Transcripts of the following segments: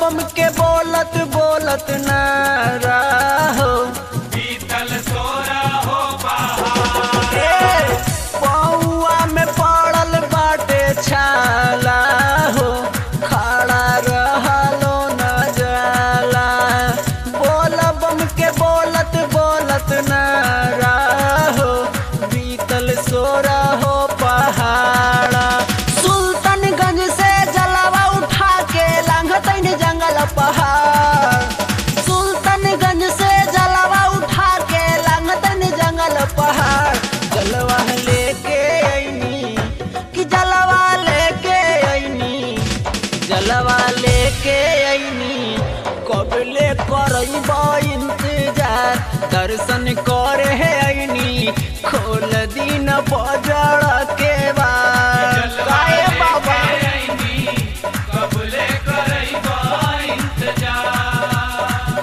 बम के बोलत बोलत ना रहो बीतल सोरा हो ए, पौआ में पड़ल बाटे छाला हो खड़ा रहलो न जाला बोल बम के बोलत बोलत न रहो बीतल सोरा हो पहाड़ा सुल्तानगंज से जलावा उठा के लांघतैन जंगल पहाड़ सुल्तानगंज से जलावा उठा के लांघतैन जंगल पहाड़ जलवा लेके अइनी कि जलवा लेके अइनी जलवा लेके अइनी कबले करब इंतजार दर्शन करे अइनी खोल दिन बजड़ के बाद काहे बाबा कबले करैबा इंतजार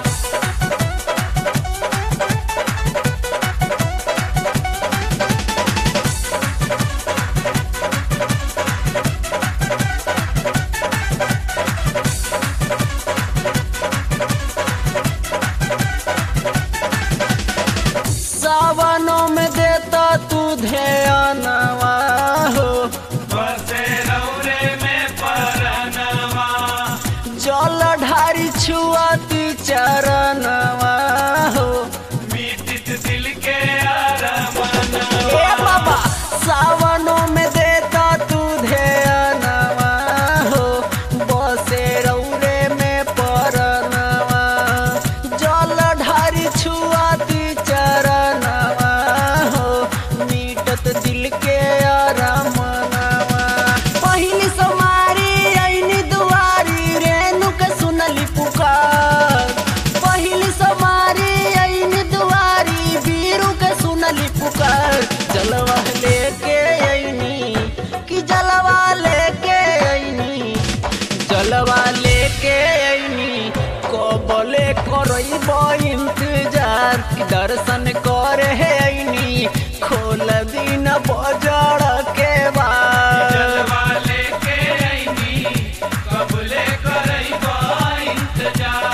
सावनों में देता तू ध्यानवा हो बसे रौरे में परनवा जल ढारी छुआती चरणवा हो मीटित दिल के अरमनवा ए बाबा सावनों में देता तू ध्यानवा हो बसे रौरे में परनवा जल ढारी छुआती चरणवा हो मीटत दिल के अरमनवा पहिली सोमारी ऐनी दुआरी रेणु के सुनली पुकार पहिली सोमारी ऐनी दुआरी बीरू के सुनली पुकार जलवा लेके ऐनी कि जलवा लेके ऐनी जलवा लेके ऐनी कबले करब इंतजार कि दर्शन करे ऐनी खोल दिन बजड़ के बाद जलवा लेके आईनी कबले करैबा इंतजार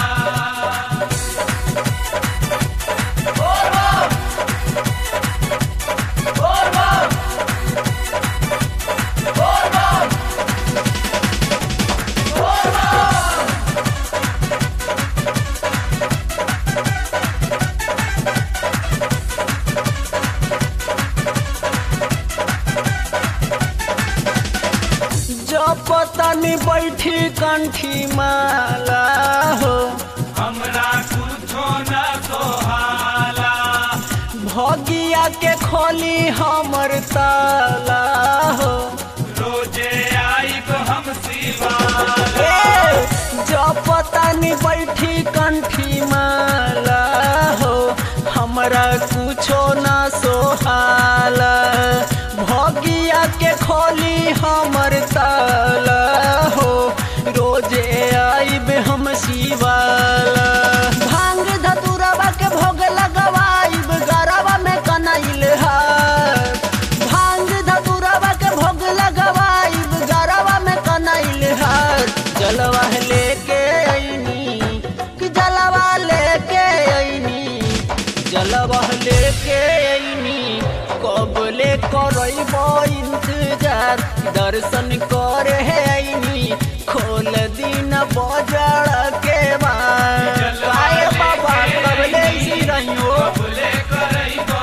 जपतनी बैठी कंठी माला हो हमरा कुछो न सोहाला भगिया के खोली हमर ताला हो रोजे आइब हम शिवाला ए, जपतनी बैठी कंठी माला हो हमरा कुछो ना सोहाला भगिया के खोली हमर ताला हो रोजे आइब हम शिवाला भांग धतुरवा के भोग लगवाइब गरवा में कनैल हार भांग धतुरवा के भोग लगवाइब गरवा में कनैल हार जलवा लेके अइनी कि जलवा लेके अइनी जलवा लेके अइनी कबले करब इंतजार दर्शन करे अइनी खोल दिन बजड़ के बाद काहे बाबा कबले सी रहियो कबले करैबा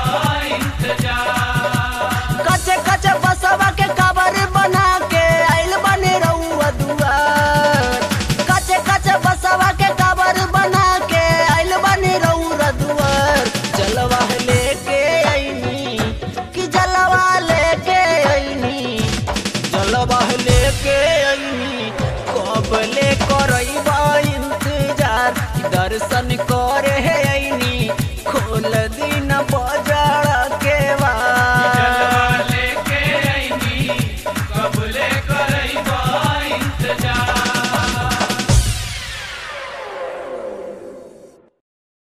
इंतजार कचे कचे बसवा के कबर बना के आइल बने रउआ दुआर कचे कचे बसवा के कबर बना के आइल बने रउआ दुआर जलवा लेके अइनी कि जलवा लेके अइनी जलवा लेके अइनी कबले करब इंतजार दर्शन करे